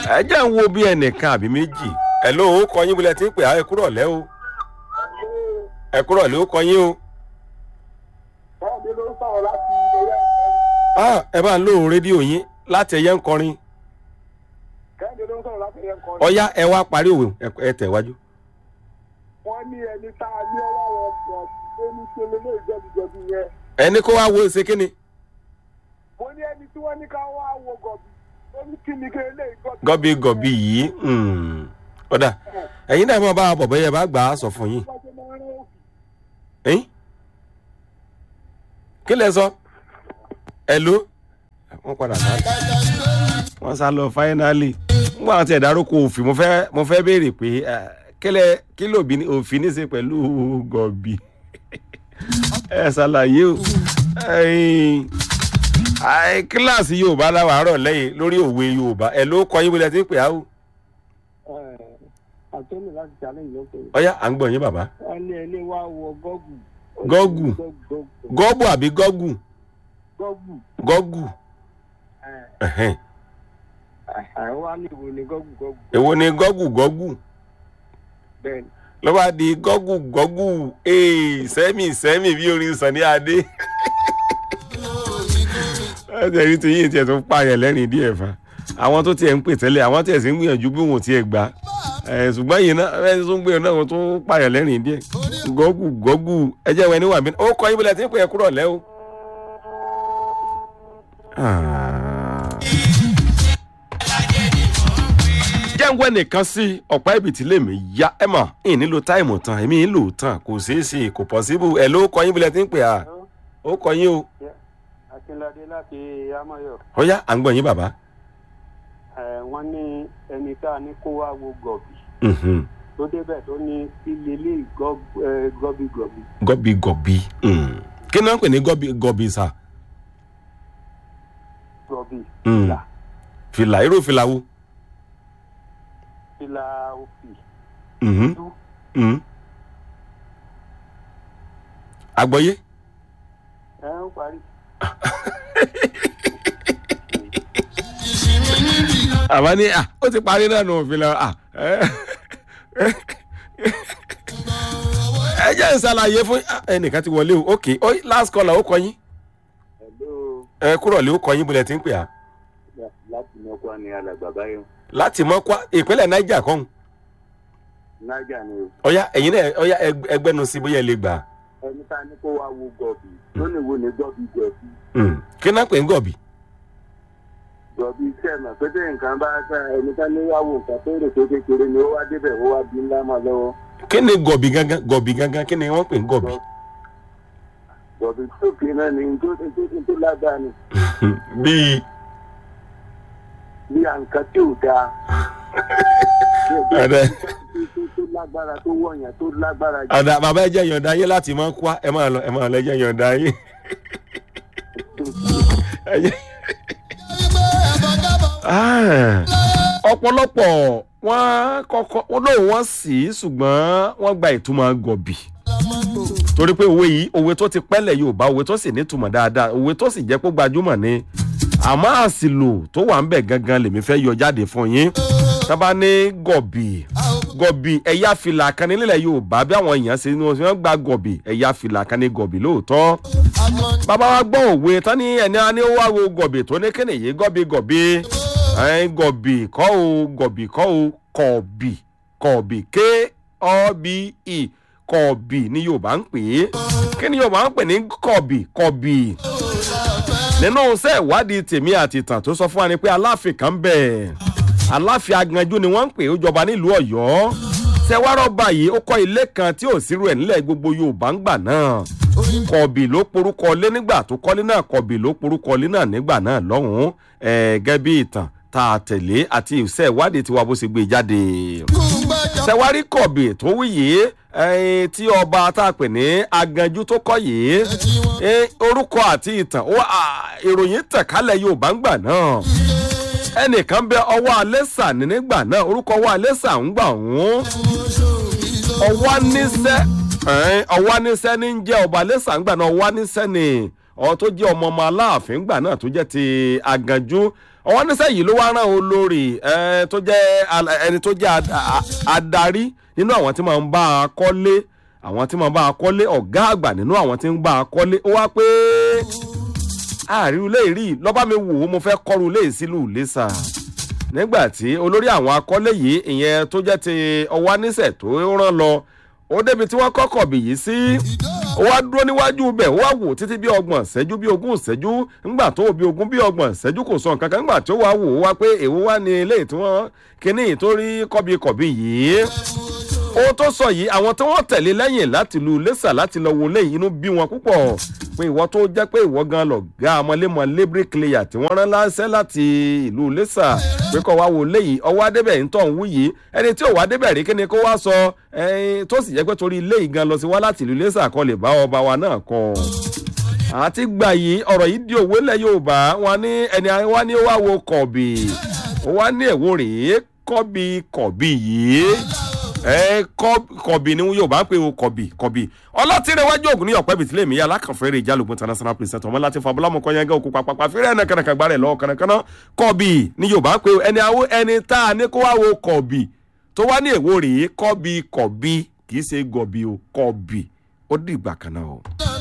ẹ jẹ́ ń wo bí ẹnìkan àbí méjì ẹ ló ó kọ yín bólẹ̀ tí ń pè á ẹ kúrọ̀ lẹ́ o ẹ kúrọ̀ lẹ́ ó kọ yín o. Báyọ̀dé ló ń sọ̀rọ̀ láti orí Ah, ẹ bá ń lo rédíò yín láti ẹyẹ ń kọrin Kẹ́hìndé ló ń sọ̀rọ̀ láti ẹ̀yẹ kan. ọyá ẹ wá parí òwe ẹ- ẹ tẹ̀wájú. Wọ́n ní ẹni tá a ní ọwọ́ rẹ̀ pọ̀ tó ní ṣe lélẹ́ ìjọbìjọbì yẹn. ẹni kó wá wo ṣe kí ni Mo ní ẹni tí wọ́n ní ká wá wo gọ̀bì. Ó ní kí ni kí eléyìí gọ̀bì. gọ́bí gọ́bí yìí hmm, ọ̀dà ẹ̀yin náà máa bá a bọ̀ bẹ́yẹ bá gbà á sọ fún yín. Bá ṣe máa rán òkè. ẹ̀yin kí lẹ sọ ẹ ló wọ́n padà sá wọ́n sá lọ fáínálì nígbà wọn ti ẹ̀dárúkọ òfin mo fẹ́ mo fẹ́ béèrè pé eh, kílẹ̀ kí lòbí ní- òfin ní í ṣe pẹ̀lú gọ̀bì ẹ ṣàlàyé o ẹ̀yin, àì, kíláàsì yorùbá láwàárọ̀ lẹ́yìn lórí òwe yorùbá ẹ ló kọ yín bóyá ti ń pè á o Àtọ́nù láti challenge ló pé. ọyá à ń gbọ̀ yín bàbá Wọ́n ní ẹni wá wọ gọ́gù. Gọ́gù. gọ́ọ̀bù àbí gọ́gù Gọ́gù. gọ́gù ẹ̀hẹ́n. Àwọn wá ní ìwò ní gọ́gù gọ́gù. èwo ni gọ́gù gọ́gù Bẹ́ẹ̀ni. ló bá di gọ́gù gọ́gù ee sẹ́mì sẹ́mì bí orin sànni adé. ẹsẹ̀ rí ti yín tiẹ̀ tó pààyàn lẹ́rìn díẹ̀ fa àwọn tó tiẹ̀ ń pè tẹ́lẹ̀ àwọn tiẹ̀ sì ń gbìyànjú bí wọn ò tiẹ̀ gbà ẹ̀ ṣùgbọ́n yìí náà ẹ̀ tó ń gbìyànjú náà wọn tó pààyàn lẹ́rìn díẹ̀ gọ́gù gọ́gù ẹjẹ́ wọn níwà mí ó kọ́ yín bílẹ̀ tí ń pè é kúrọ̀ lẹ́ o. jẹ́ǹgbẹ́ nìkan sí ọ̀pá ibi tí lèmi ya ẹ mọ̀ ìn nílò táìmù tán èmi ń lò tán kò ṣeé ṣe kò pọ̀síbù ẹ̀ ló kọ́ yín bílẹ̀ tí ń pè á ó kọ́ yín o Akínládé láti Amáyọ̀. ọ̀yá à ń gbọ́ yín bàbá. Wọ́n ní ẹni tá a ní kó wá wo gọ̀bì. Mhm. tó débẹ̀ tó ní ilé ilé gọ́bígọ́bí. gọbi gọbi mm. kí náà ń pè ní gọbi gọbi sa gọ́bí Mm. fìlà fìlà irú fìlà wo. fìlà òfì Mhm. tú Mhm. àgbọ̀yé ẹ ń parí. àbá ní à ó ti parí náà nù fìlà à ẹ ẹ jẹ́ ìsàlàyé fún ah, ẹnìkan ti wọlé o ok ó last caller ó kọ yín ẹ̀ló ẹ kúrọ̀ lé ó kọ yín bólẹ̀ tí ń pè á láti mọ́kọ́ ni alàgbà báyọ̀ láti mọ́kwá ìpínlẹ̀ niger kan nájà ni o. ọ̀yá ẹ̀yin náà ọ̀yá ẹg- ẹgbẹ́nu sí bóyá ẹ lè gbà ẹni tá a ní kó wá wo gọ̀bì tó ní wo ní gọ́bí gọ̀bí. Mm. kí náà pè ń gọ̀bì. gọ̀bí iṣẹ́ mọ̀ pé tí nǹkan bá ká ẹni tá ní wá wo nǹkan tó rò tó kékeré ni ó wá débẹ̀ ó wá bí ńlá mọ́ lọ́wọ́. kí ni gọ̀bì gangan gọ̀bì gangan kí ni wọ́n pè ń gọ̀bì. gọ̀bí tó kì í náà ni tó tó tó lágbára ni bíi bí àǹkan tí ò dáa. Ẹ̀dẹ̀. tó tó lágbára tó wọ̀nyàn tó lágbára jù. ọ̀dà bàbá ẹ jẹ́ yọ̀ǹda yín láti máa kwá ẹ máa lọ ẹ máa lọ ẹ jẹ́ yọ̀ǹda yín. Ẹ jẹ́- Ah, ọ̀pọ̀lọpọ̀ wọ́n kọ́kọ́ wọ́n lóun wọ́n sì í ṣùgbọ́n wọ́n gba ìtumọ̀ gọ̀bì torí pé òwe yìí òwe tó ti pẹ́lẹ̀ yorùbá òwe tó sì nítumọ̀ dáadáa òwe tó sì jẹ́ pé gbajúmọ̀ ni àmọ́ àsìlò tó wà ń bẹ̀ gangan lèmi fẹ́ yọ jáde fún yín tábà ní gọ̀bì gọ̀bì ẹ̀yà fìlà kan nílẹ̀ yorùbá bí àwọn èèyàn ṣe ní wọ́n gba gọ̀bì ẹ̀yà fìlà kan ní gọ̀bì lóòótọ́ bàbá wa gbọ́ òwe tán ní ẹni a ní ó wá wo gọ̀bì tó ní kíni yìí gọ̀bì gọ̀bì ẹ̀ẹ́n gọ̀bì kọ́ o gọ̀bì kọ́ o kọ̀bì kọ̀bì k-ọ-b-i kọ̀bì ni yorùbá ń pè é kí ni yorùbá ń pè ní kọ̀bì kọ̀bì nínú iṣẹ́ ìwádìí tèmi àti ìtàn tó sọ fún wa ni pé aláàfin kan bẹ̀ aláàfin aganjú ni wọ́n ń pè é ó jọba nílùú ọ̀yọ́ tẹwárọ̀ báyìí ó kọ́ ilé kan tí ò sírú ẹ̀ nílẹ̀ gbogbo yorùbá ń gbà náà kọ̀bì ló porúkọ lé nígbà tó kọ́lé náà kọ̀bì ló porúkọ lé náà nígbà náà lọ́hùn-ún gẹ́gẹ́ bí ìtàn tá a tẹ̀lé àti iṣẹ́ ìwádìí tiwa bó ṣe gbé jáde tẹwárí kọ̀bì tó wí yìí ẹyin tí ọba tá a pè ní aganjú tó kọ́ yìí eh, orúkọ àti ìtàn ó, ah, ìròyìn tẹ̀ kálẹ̀ yorùbá ń gbà náà ẹnìkan bẹ ọwọ́ alẹ́sà ní nígbà náà orúkọ ọwọ́ alẹ́sà ń gbà wọ́n ọwọ́ níṣẹ́ ẹ̀ẹ́n, ọwọ́ níṣẹ́ ní ń jẹ́ ọba alẹ́sà ń gbà náà ọwọ́ níṣẹ́ ni ọ tó jẹ́ ọmọ ọmọ aláàfin gbà náà tó jẹ́ ti aganjú ọwọ́ níṣẹ́ yìí ló wá rán olórí ẹ, tó jẹ́ ala- ẹni tó jẹ́ ad- a- adarí nínú àwọn tí máa ń bá a kọ́lé àwọn tí máa ń bá a kọ́lé ọ̀gá àgbà nínú àwọn tí ń bá a kọ́lé ó wá pé àárín ilé rí lọ́ba mi wò ó mo fẹ́ kọ́ru ilé ìsílù lẹ́sà nígbà tí olórí àwọn akọ́lé yìí ìyẹn tó jẹ́ ti ọwọ́ níṣẹ́ tó rán lọ ó débi tí wọ́n kọ́kọ̀ bì yìí sí ó wá dúró níwájú bẹ̀ ó wá wò títí bí ọgbọ̀n ṣẹ́jú bí ogún ṣẹ́jú ńgbà tó bí ogún bí ọgbọ̀n ṣẹ́jú kò sọ nǹkan kan ńgbà tó wá wò ó wá pé èwo wá ní ilé tí wọ́n kíní ìtorí kọ́bíkọ̀bí yìí ohun tó sọ yìí àwọn tí wọ́n tẹ̀lé lẹ́yìn láti lu lẹ́sà láti lọ wo lẹ́yìn inú bí wọn púpọ̀ pé ìwọ tó jẹ́ pé ìwọ gan lọ ga ọmọlémọlé bricklayer tí wọ́n rán láṣẹ́ láti ìlú lẹ́sà pé kọ́ wá wo lẹ́yìn ọwọ́ adébẹ̀ ń tọ̀ ń wú yìí ẹni tí ò wá débẹ̀ rí kíni kó wá sọ ẹyin tó sì jẹ́ pé torí ilé yìí gan lọ sí wá láti ìlú lẹ́sà kọ́ lè bá ọba wa náà kọ́ àti gbà yìí ọ̀rọ̀ yìí di òwe lẹ̀ yorùbá wọn ní ẹni wá ní ó wá wo kọ̀bì ó wá ní ẹ̀wò rèé kọ́bì kọ̀bì yìí ẹ kọbi ni yorùbá ń pè ó kọbi kọbi ọlọ́tìrẹwájú ògùn ní ọ̀pẹ́ bìtìlẹ̀ mi alákànfẹ́rẹ́ ìjálògùn international president ọmọ láti fa bọ́lámù kọ́nyẹ́gẹ́ òkú papapa fẹ́rẹ́ ẹ̀nà kànàkàn gbárẹ̀ lọ́wọ́ kànàkànà kọbi ni yorùbá ń pè ó ẹni àwọ ẹni tá a ní kó wá wo kọbi tó wá ní èwo rèé kọbi kọbi kì í ṣe gọbi o kọbi ó dìgbà kan náà o.